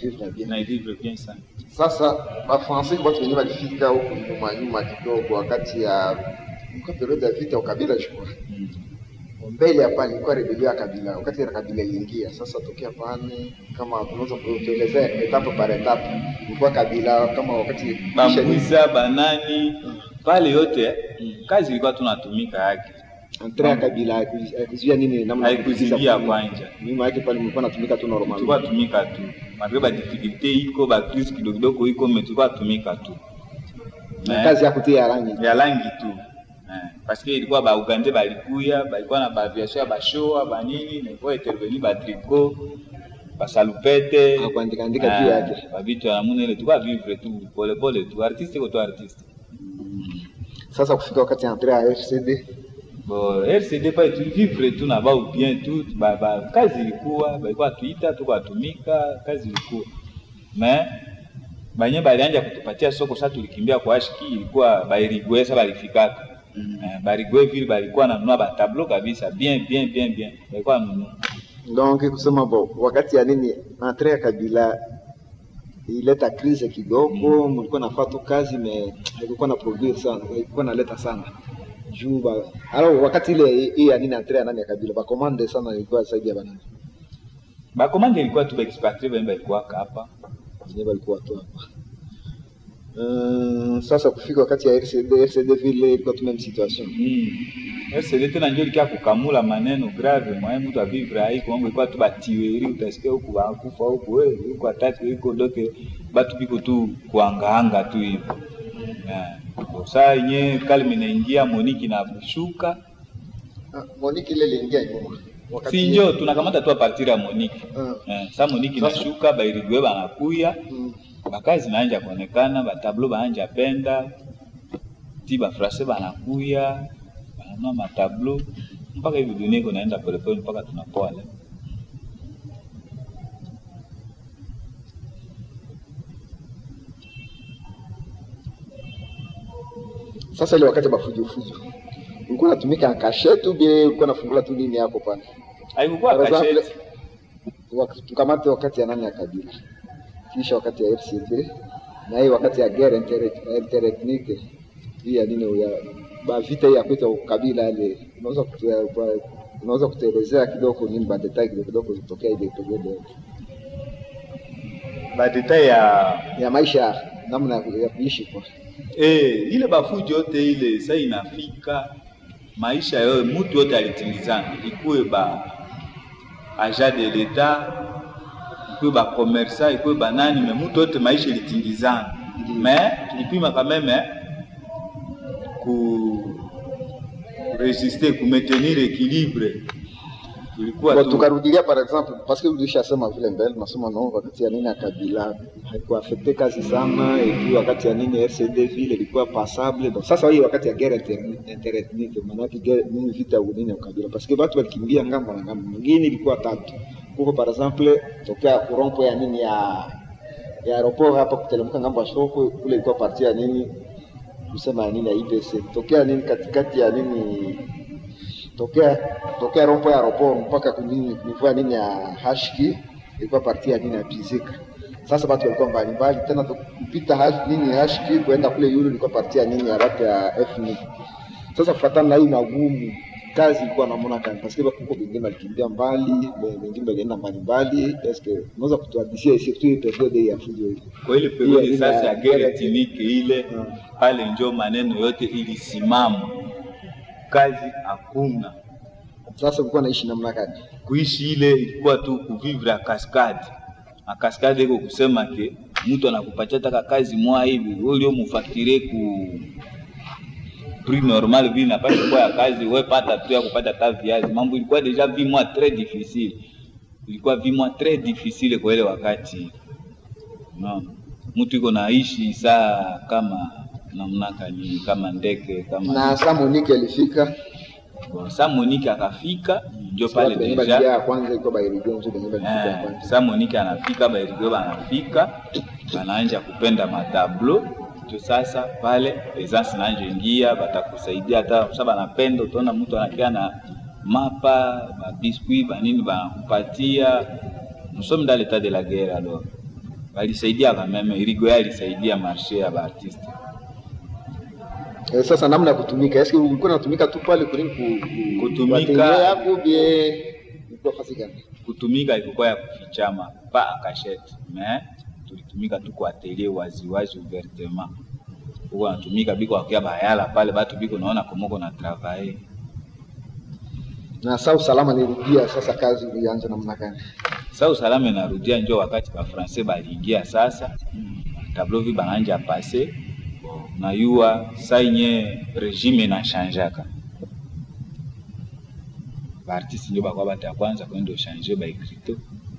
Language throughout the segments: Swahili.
vivre bien. na vivre bien sana. Sasa bafrancais watu wenyewe walifika huku nyuma nyuma kidogo, wakati ya kwa periode ya vita ukabila chukua Mm. mbele hapa ilikuwa rebelio ya kabila, wakati ya kabila iliingia. Sasa tokea pale, kama tunaweza kutuelezea etape par etape, ilikuwa kabila kama wakati kisha- Bambuza banani pale yote kazi ilikuwa tunatumika yake, entre ya kabila haiku- haikuzuia nini namna ya haikuzingia kukuza kwanja, nyuma yake pale mlikuwa natumika tu normal. tulikuwa tumika tu malgre ba difficulté iko ba crise kidogo kidogo iko me tulikuwa tumika tu na Eh, kazi ya kutia rangi ya rangi tu eh, parce que ilikuwa ba Uganda balikuya balikuwa na ba aviation ya bashoa ba nini na ilikuwa intervenir ba tricot ba salupete Na kuandika andika juu yake. ba vitu ya namna ile tulikuwa vivre tu pole pole tu artiste kwa tu artiste sasa kufika wakati ya entre ya RCD Bon, RCD pale tulivivre tu na bao bien tu ba, ba, kazi ilikuwa balikuwa tuita tuko atumika kazi ilikuwa me banye balianja kutupatia soko sasa tulikimbia kwa ashiki ilikuwa bairigwe sasa balifikaka mm. eh, barigwe vile balikuwa nanunua batablo kabisa bien bien bien bien balikuwa nanunua donc kusema bo wakati ya nini entre ya kabila ileta crise kidogo, mlikuwa nafaa tu kazi me haikuwa na produire sana, haikuwa naleta sana juu ba alors wakati ile hii ya nini entre ya nani ya kabila ba commande sana ilikuwa zaidi ya banani bakomande ilikuwa tu baexpatrie banye balikuwaka hapa wenyewe walikuwa tu hapa. Uh, sasa kufika wakati ya RCD, RCD vile ilikuwa tu même situation. Mm. RCD tena njo likia kukamula maneno grave mwaye mtu avivre haiko mambo ilikuwa tu batiweri utasikia huku bakufa huku we huku ataki iko doke batu biko tu kuangaanga tu hivyo yeah. Saa yenye kalme inaingia Moniki na shuka Ah, Monique ile iliingia nyuma. Wakati si njo tunakamata tu a partir ya Moniki Ah, eh, saa Moniki Sasa- nashuka bairigwe banakuya mm, bakazi naanja kuonekana batablo baanja penda ti bafrase banakuya bananua matablo mpaka hivi dunia iko naenda polepole mpaka tunapoa leo. Sasa ile wakati bafujo fujo. Ulikuwa unatumika en cachette ou bien ulikuwa unafungula tu nini hapo pale? haikukuwa Par exemple, kasheti wak- tukamate wakati ya nani ya kabila. Kisha wakati ya RCD na hii wakati ya guerre inter- interethnique. Hii ya nini ya ba vita hii ya kuita ukabila ile unaweza kutu, unaweza kutuelezea kidogo nini ba detail kidogo kidogo kutokea ile period yote. badeta ya ya maisha namna ya ku- ya kuishi kwa eh, ile bafujo yote ile sa inafika maisha yote mutu yote alitimizana, ikuwe ba agent de l'etat ikuwe ba commerçant ikuwe ba nani, me mutu yote maisha ilitingizana, me tulipima quand même ku resiste ku maintenir équilibre, tulikuwa Kwa tu tukarudilia par exemple parce que ulishasema vile mbele nasema no wakati ya nini ya kabila haikuafekte kazi sana et puis wakati ya nini RCD vile ilikuwa passable donc sasa hii wakati ya guerre inter- interethnique maana yake guerre nini vita ya nini ya kabila parce que watu walikimbia ngambo na ngambo mwingine ilikuwa tatu huko par exemple tokea kurompo ya nini ya ya aeroport hapa kuteremka ngambo ya soko kule ilikuwa parti ya nini kusema ya nini ya IPC tokea nini katikati ya nini tokea tokea rompo ya aeroport mpaka kunini kunivua nini ya hashki ilikuwa parti ya nini ya Bizika. Sasa watu walikuwa mbalimbali tena tu- kupita hash, nini hashki kwenda kule yule ilikuwa parti ya nini ya watu ya FNI. Sasa kufuatana na hii magumu kazi ilikuwa namna gani? Parce que huko wengine walikimbia mbali, we- wengine walienda mbali mbali. Est-ce que unaweza kutuhadithia surtout hii periode hii ya fujo hii? kwa ile Ile- periode ile sasa ya ya guerre guerre ethnique ile Mm. pale njo maneno yote ilisimama, kazi hakuna, Sasa ulikuwa naishi namna gani? kuishi ile ilikuwa tu kuvivre a cascade a cascade iko kusema ke mtu anakupatia taka kazi mwa hivi wewe ulio mufaktire ku prix normal vile napasha kuwa ya kazi wewe pata tu ya kupata ta viazi. Mambo ilikuwa deja vi mois très difficile, ilikuwa vi mois très difficile kwa ile wakati no. Mtu iko naishi saa kama namna gani, kama ndege kama Na saa Monique alifika Bon, sa Monique akafika ndio pale watu wenye deja waliingia ya kwanza ilikuwa Bairigo ndio wenye walifika ya Eh, kwanza. sa Monique anafika bairigwe banafika banaanja kupenda matablo ndio sasa pale presence naanjo ingia batakusaidia hata sasa banapenda utaona mtu anakia na mapa babiskuit banini banakupatia nous sommes dans l'état de la guerre alors walisaidia kameme irigoya alisaidia marshe ya baartiste Eh, sasa namna ya kutumika eske ulikuwa unatumika tu pale kulini ku, ku, Kutumika- wateja yako bie ilikuwa fasi gani kutumika ilikuwa ya kufichama pa akashete me tulitumika tu kwa atelier waziwazi ouvertement huko natumika biko wakia bayala pale batu biko naona komoko na travailler na saa usalama nirudia sasa kazi ulianza namna gani sa usalama inarudia njo wakati bafrancais baliingia sasa tableau vi bananja pase na yua sainye regime inashanjaka baartiste njo bakwa bata ya kwanza kwenda ushange baekrito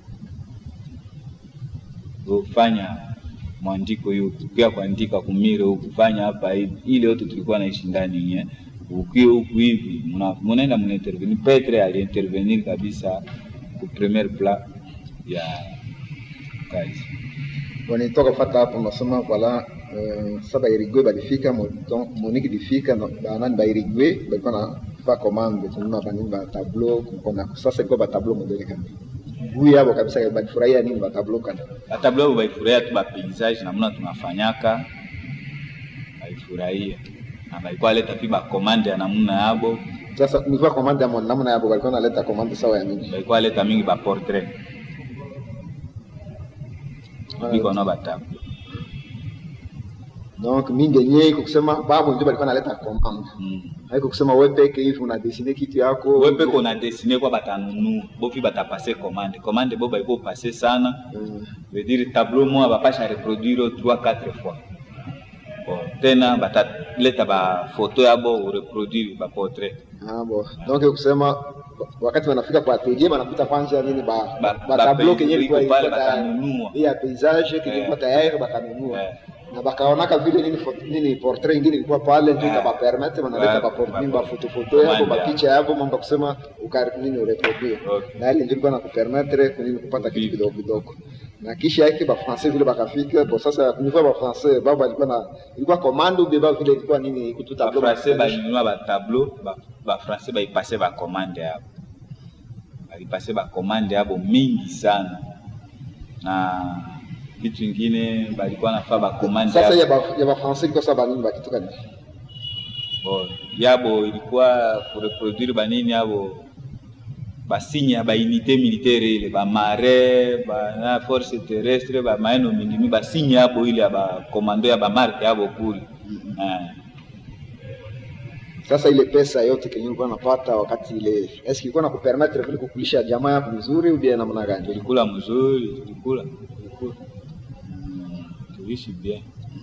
kufanya mwandiko hiyo pia kuandika kumire huku fanya hapa hivi ile yote tulikuwa naishi ndani nye ukiwa huku hivi muna- munaenda munaintervenir petre aliintervenir kabisa ku premier plan ya kazi wanitoka kufata hapo nasema wala uh, sa bairigwe balifika mo- donc moniki lifika no- banani bairigwe balikuwa na fa commande tununa banini ba tableau kukona sasa ilikuwa ba tableau modele kani bui yabo kabisa balifurahia nini ba tableau kani batablo abo baifurahia tu bapaysage namna tunafanyaka baifurahia na balikuwa leta pi bakomande ya namna yabo sasa nilikuwa commande ya mo- namna yabo balikuwa naleta commande sawa ya nini balikuwa leta mingi baportrait biko na batablo donc mingi yenyewe iko kusema babo ndio balikuwa naleta commande mm. haiko kusema wewe peke hivi una dessiner kitu yako wepe kona desine kwa batanunua bopi batapase commande commande bo baiko pase sana Mm. veut dire tableau moya bapasha reproduire 3 4 fois bon tena bataleta bafoto yabo ureproduire baportrait Ah, bo. Donc kusema wakati wanafika kwa atelier wanakuta kwanza nini ba Ba- ba ba- tableau pei- kenye ilikuwa iko pale ilikuwa tayari. batanunua. Hii ya paysage kilikuwa Eh. tayari bakanunua. Eh. Na bakaonaka vile nini foto, nini portrait ingine ilikuwa pale ndio Eh. ikaba permettre wanaleta Eh, ba portrait ba- ba foto foto yako commande ba yako. picha yako mambo kusema ukari nini ureproduire. Okay. Na ile ndio ilikuwa nakupermettre kunini kupata kitu Vivi. kidogo kidogo. Na kisha yake ba français vile bakafika kwa sasa nilikuwa ba français baba alikuwa na ilikuwa commande ou bien baba vile ilikuwa nini kutu tableau. bafrancais balinunua batableau bafrancais baipase bakomande yabo balipase bakomande yabo mingi sana na vitu ingine balikuwa nafaa bakomande Sasa ya yabo ba ya ba français ilikuwa sasa banini bakitoka nini? Bon, yabo ilikuwa kureproduire banini yabo basigne ya baunité militaire ile bamare bana force terrestre bamaeno mingimi basigne yabo ile ya bakomando ya bamarke yabo kule Eh. Sasa ile pesa yote kenye ulikuwa unapata wakati ile, eske ilikuwa nakupermettre vile kukulisha jamaa yako vizuri au bien namna gani? tulikula mzuri tulikula tulikula Mm, tuliishi bien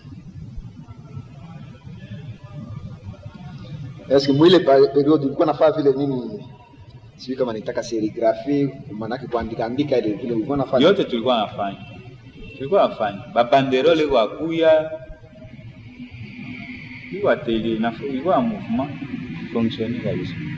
Eske mwile pa- period ulikuwa nafaa vile nini? Sijui kama nitaka serigraphie, maanake kuandika andika ile vile ulikuwa nafanya. yote tulikuwa nafanya tulikuwa nafanya babanderole wakuya iko atelier na ilikuwa mouvement fonctionne kabisa